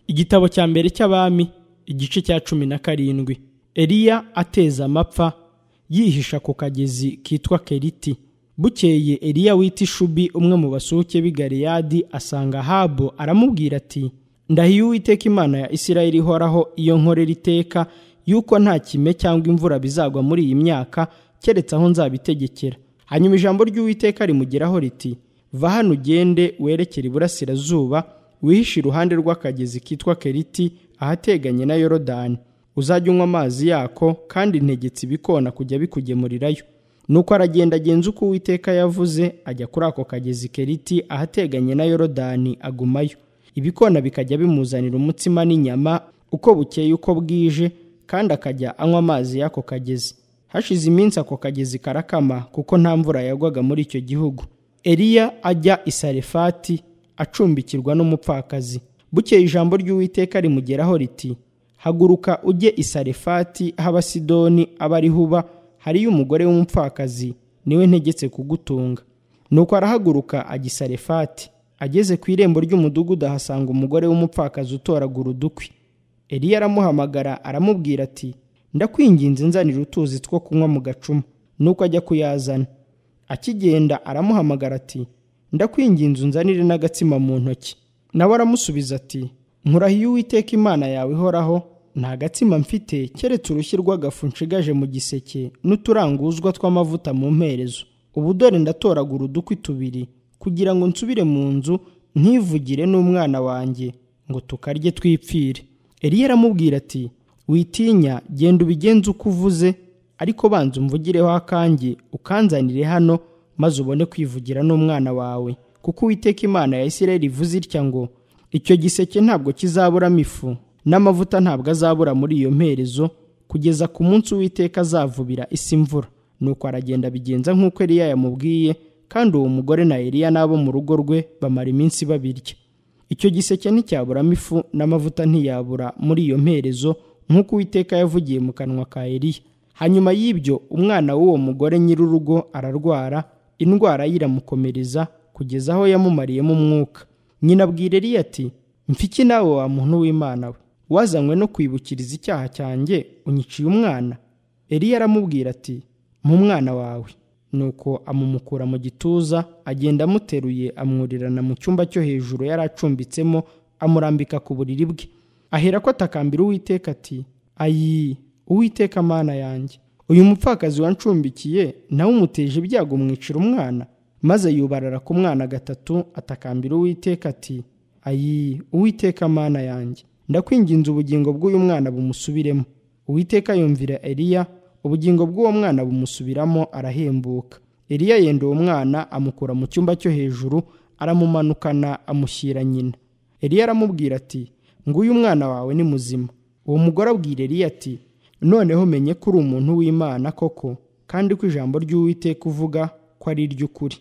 igitabo cya mbere cy'abami igice cya cumi na karindwi eliya ateza amapfa yihisha ku kagezi kitwa keriti bukeye eliya wita ishubi umwe mu basuke b'i galeyadi asanga habo aramubwira ati ndahiye uwiteka imana ya isirayeli ihoraho iyo nkorera iteka yuko nta kime cyangwa imvura bizagwa muri iyi myaka keretse aho nzabitegekera hanyuma ijambo ry'uwiteka rimugeraho riti va hano ugende werekere iburasirazuba wihishe iruhande rw'akagezi kitwa keriti ahateganye na yorodani uzajya unywa amazi yako kandi ntegetse ibikona kujya bikugemurirayo nuko aragenda agenza uko uwiteka yavuze ajya kuri ako kagezi keriti ahateganye na yorodani agumayo ibikona bikajya bimuzanira umutsima n'inyama uko bukeye uko bwije kandi akajya anywa amazi y'ako kagezi hashize iminsi ako kagezi karakama kuko nta mvura yagwaga muri icyo gihugu eliya ajya isarefati acumbikirwa n'umupfakazi bukeye ijambo ry'uwiteka rimugeraho riti haguruka ujye isarefati h'abasidoni aba ari huba hariyo umugore w'umupfakazi niwe ntegetse kugutunga nuko arahaguruka ajya isarefati ageze ku irembo ry'umudugudu ahasanga umugore w'umupfakazi utoragura udukwi eliya aramuhamagara aramubwira ati ndakwinginze nzanira utuzi two kunywa mu gacuma nuko ajya kuyazana akigenda aramuhamagara ati ndakwinginze unzanire n'agatsima mu ntoki nawe aramusubiza ati nkurahiye uwiteka imana yawe ihoraho nta gatsima mfite keretse urushyi rw'agafu nshigaje mu giseke n'uturanguzwa tw'amavuta mu mperezo ubu dore ndatoragura udukwi tubiri kugira ngo nsubire mu nzu ntivugire n'umwana wanjye ngo tukarye twipfire eliya aramubwira ati witinya genda ubigenze uko uvuze ariko banza umvugireho akange ukanzanire hano maze ubone kwivugira n'umwana wawe kuko uwiteka imana ya isirayeli ivuze itya ngo icyo giseke ntabwo kizaburamo ifu n'amavuta ntabwo azabura muri iyo mperezo kugeza ku munsi uwiteka azavubira isi imvura nuko aragenda abigenza nk'uko eliya yamubwiye kandi uwo mugore na eliya n'abo mu rugo rwe bamara iminsi babirya icyo giseke nticyaburamo ifu n'amavuta ntiyabura muri iyo mperezo nk'uko uwiteka yavugiye mu kanwa ka eliya hanyuma y'ibyo umwana w'uwo mugore nyir'urugo ararwara indwara ye iramukomereza kugeza aho yamumariyemo umwuka nyina abwira eliya ati mfiki nawe wa muntu w'imana we wazanywe no kwibukiriza icyaha cyanjye unyiciye umwana eliya aramubwira ati mu mwana wawe nuko amumukura mu gituza agenda amuteruye amwurirana mu cyumba cyo hejuru yari acumbitsemo amurambika ku buriri bwe ahera ko atakambira uwiteka ati ayi uwiteka amana yanjye uyu mupfakazi wancumbikiye nawe umuteje ibyago umwicira umwana maze yubarara ku mwana gatatu atakambira uwiteka ati ayi uwiteka amana yanjye ndakwinginze ubugingo bw'uyu mwana bumusubiremo uwiteka yumvira eliya ubugingo bw'uwo mwana bumusubiramo arahembuka eliya yenda uwo mwana amukura mu cyumba cyo hejuru aramumanukana amushyira nyina eliya aramubwira ati nguyu umwana wawe ni muzima uwo mugore abwira eliya ati noneho menye ko uri umuntu w'imana koko kandi ko ijambo ry'uwiteka uvuga ko ari iry'ukuri